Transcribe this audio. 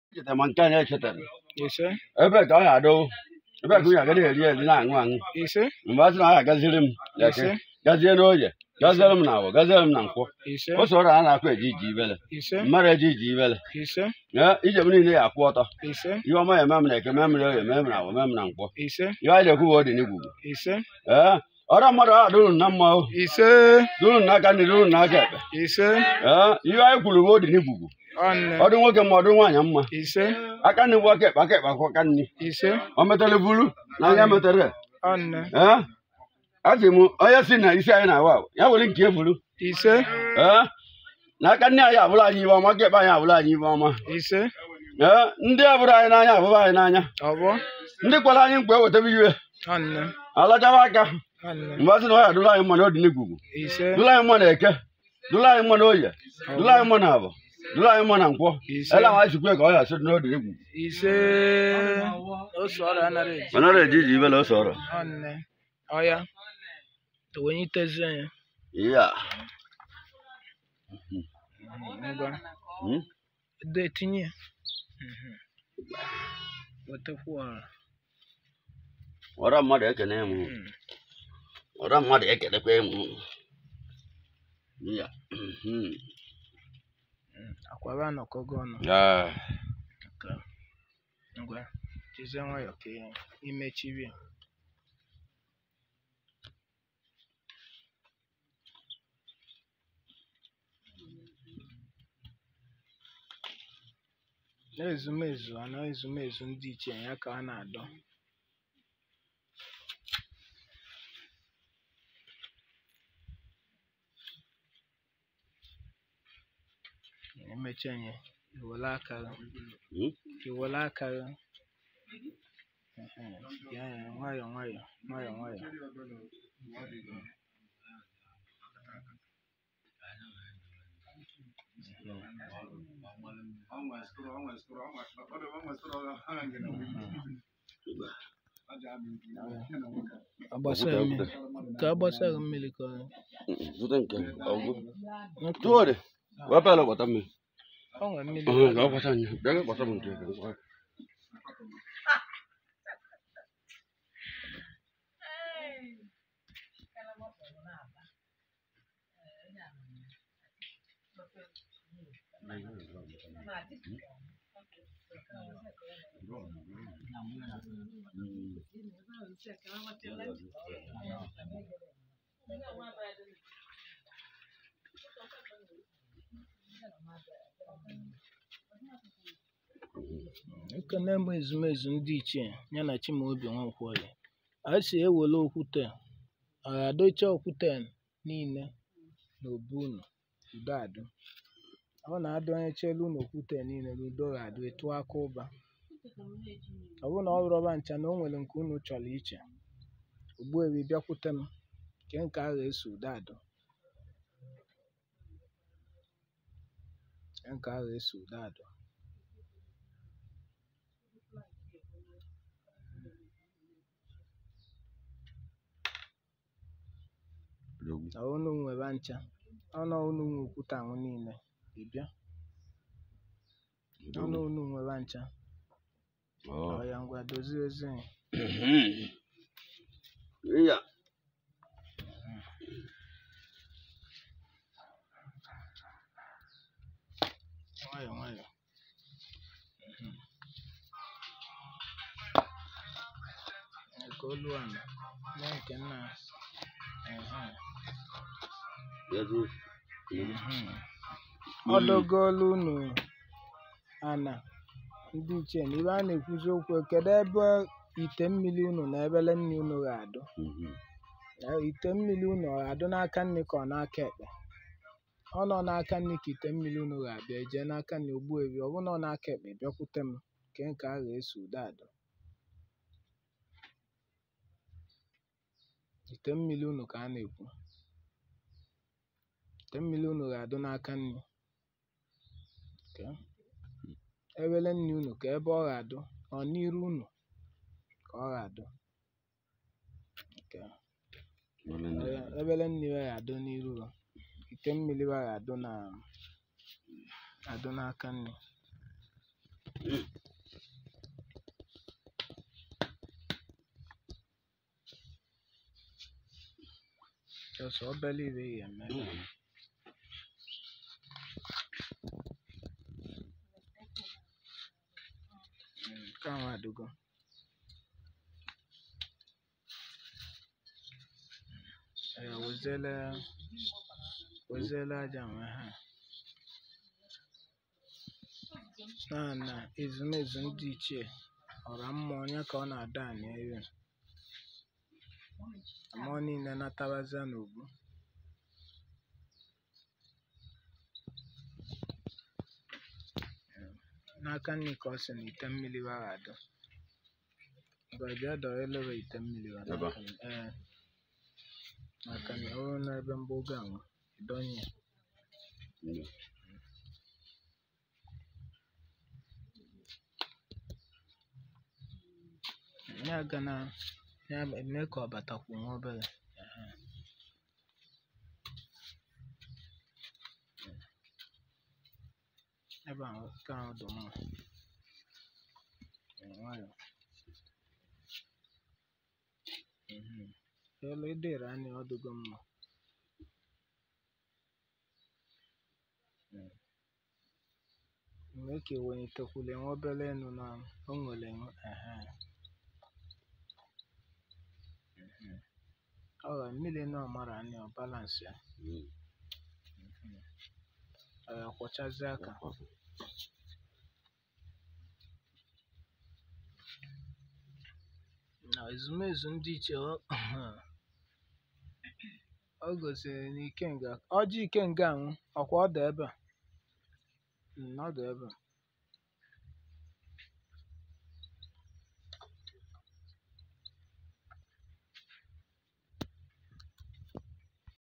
echetara ma nke anyị echetara ise ebe ka ọ ga-adụ ebe ka onye agada eri eri na-aṅụ aṅụ ise mgbe a sị na ọ ga-agaziri m leke ise gazie n'oye gaziere m na awọ gaziere m na nkwọ ise o soro a na-akwa eji iji ibele ise mmadụ eji iji ibele ise ee ije m niile ya akwụ ọtọ ise ihe ọma ya eme m na eke mee m na oye mee m na awọ mee m na nkwọ ise ihe anyị na-ekwu bụ ọ dị n'igwugwu ise ee ọrụ mmadụ ahụ dụrụ na mma o ise dụrụ n'aka nri dụrụ n'aka ekpe ise ee ihe anyị kwuru bụ ọ dị n'igwugwu ọnne ọdụ nwoke ma ọdụ nwaanyị mma ise aka nri bụ aka ekpe aka ekpe akwụ aka nri ise o metara buru na anya metara ọnne ee a sị m onye si na isi anyị na-awa awụ, ya were nke eburu ise ee na aka nne anyị abụrụ anyị ibe ọma aka ekpe anyị abụrụ anyị ibe ọma ise ee ndị abụrụ anyị n'anya abụrụ anyị n'anya ọbọ ndị kwara anyị mkpa ewetara iwe ọnne alachaba aka ọnne mgbe a sị na ọ ya dụrụ anyị mma na ọ dị n'igwugwu ise dụrụ anyị mma na eke dụrụ anyị mma na oye dụrụ anyị mma na abụ dụrụ anyị mma na nkwọ ise ele ma chukwu ka ọ ya sị na ọ dị n'igwugwu ise osu ọrụ anaghị eji mana ọ na-eji iji ibele ose ọrụ ọnne ọya onye itezi ya ya ngwa Hmm? ede etinye ya Mhm. wetakwa ọra ọra mmadụ ekene m Hmm. ọra mmadụ ekelekwa m ya mhm. Hmm. akwara anọkọgo ọnụ ya Nke a. ngwa jizie nwayọ ka ị- imechiri ya n'ezumezu anọ ezumezu ndị ichie ya ka a na-adọ emecha ya iwere aka gị Hmm? iwere aka gị Ehe, ya ya nwayọ nwayọ nwayọ nwayọ agbasa ya mmiri ka agbasa gị mmiri ka ọ zụta nke ọgwụ Nke- tụọ dị wepere gbata mmiri ọ nwere mmiri Ọhụ, ka ọ gbata nye bịa ka gbata m nke ka nkwa. ekene m ezumezu ndị ichie ya na chimaobi nwankwoyi a si ewere okwute a ga-adocha okwute niile n'obu unu udo adụ ọ na-adụ onye chelu unu okwute niile na udo ga-adụ etu aka ụba ọ bụrụ na ọ rọba ncha na o nwere nke unu chọrọ iche ogbuebi bịakwute m nke nke a ga-eso udo adụ nke nke a ga-eso udo adụ na unu nwere ncha ọnụ unu nwe okwute ahụ niile ị bịa ọnụ unu nwere ncha Ọ. ọ ya ngwa dozie ezi ya. Mhm. Ya. nwayọ nwayọ Mhm. Ee, ka olu ala mee nke nna Ehe. Ya dị. Mhm. ọdọgolu unu ana ndị ichie na ibe a na-ekwuzi okwu kedu ebe ite mmiri unu na ebele nri unu ga-adụ Mhm. Na ite mmiri unu ọ ga-adụ n'aka nri ka ọ n'aka ekpe ọ nọ n'aka nri ka ite mmiri unu ga-abịa ejee n'aka nri ogbu ebi ọ bụrụ na ọ n'aka ekpe bịakwute m nke nke a ga-eso udo adụ ite mmiri unu ka a na-ekwu ite mmiri unu ga-adụ n'aka nri Okay. ebele nri unu ka ebe ọ ga-adụ ọ n'iru unu ka ọ ga-adụ Okay. Ee, ebele mmiri a ga-adụ n'iru ha ite mmiri a ga-adụ na adụ n'aka nri Mm. Just obere ibe ya eme Mm. Mm, nke ahụ adịgo ya wezele wezele aja nwe ha na na ezumezu ndị ichie ọra mmụọ onye ka ọ na-ada anị elu mmụọ niile natabazia n'ogbu n'aka nri ka ọ sị na ite mmiri waghado bịa dọrọ elere ite mmiri wa Ebe a? n'aka nri. ee n'aka nri ọ bụrụ n'ebe mgbogo ahụ ịdọnye ya Mm. ya ga na ya eme ka ọ batakwu nwa obere ehe. ebe ahụ nke ahụ dị mma Ee, nwayọọ Mhm. elu edere anya ọ dịgo mma Mm. mgbe ka ewelitekwule nwa obere enu na o nwere nwe- ehe. Mhm. ọ ga mmiri na ọmara anya ọ balansị ya Mm. ọ ya kwọchazie aka na ezumezu ndị iche ọ ọ gosiri na ikenga ọjị ikenga anwụ ọkwa ọ dị ebe a Mm, ọ dị ebe a